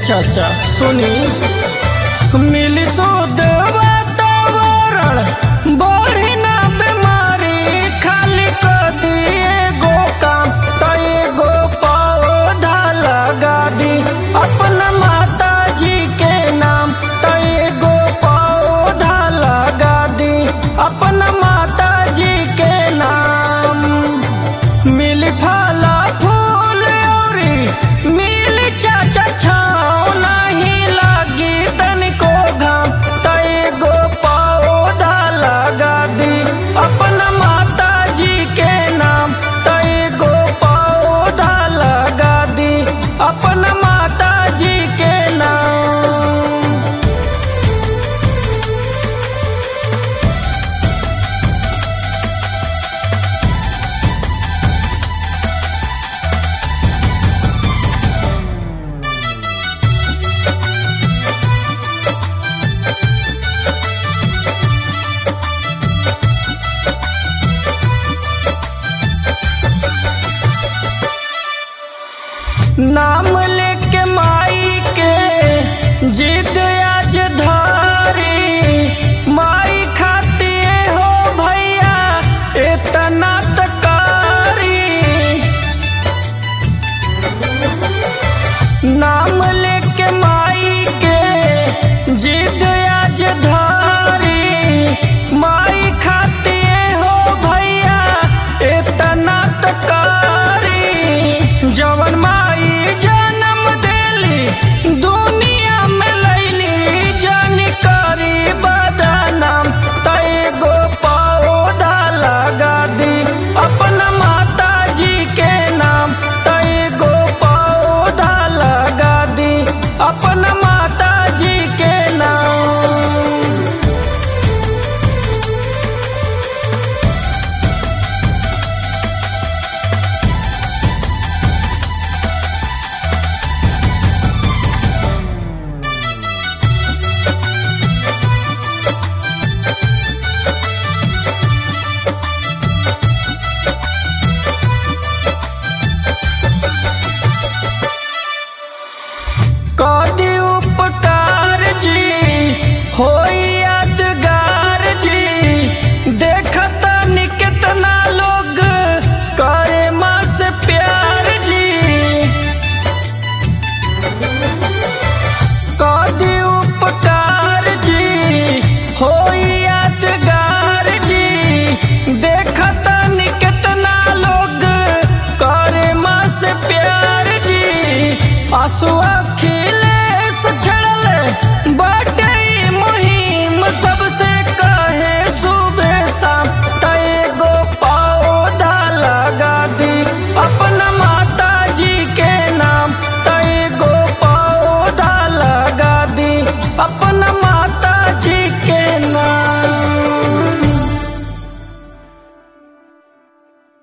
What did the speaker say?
चाचा सुनी मिली शुद्ध वातावरण बढ़ी ना बीमारी खाली कर दिए गो काम तो एगो पौधा लगा दी अपना माता जी के नाम तो एगो पौधा लगा दी अपना माता जी के नाम मिल फला फूल औरी मिल चाचा छाँव नहीं लागी तनिको घाम त एगो पौधा लगा दी अपना माता जी के नाम त एगो पौधा लगा दी अपना माता जी के नाम नाम लेके माई के जिद आज धारी माई खाती हो भैया इतना तकारी नाम लेके माई के जिद आज धारी माई खाती हो भैया इतना तकारी जवन माई जन्म देली दुनिया में लैली जन करी बदनाम तय गो पौधा लगा दी अपना माता जी के नाम तय गो पौधा लगा दी अपना माता जी के नाम कदी उपकार जी होई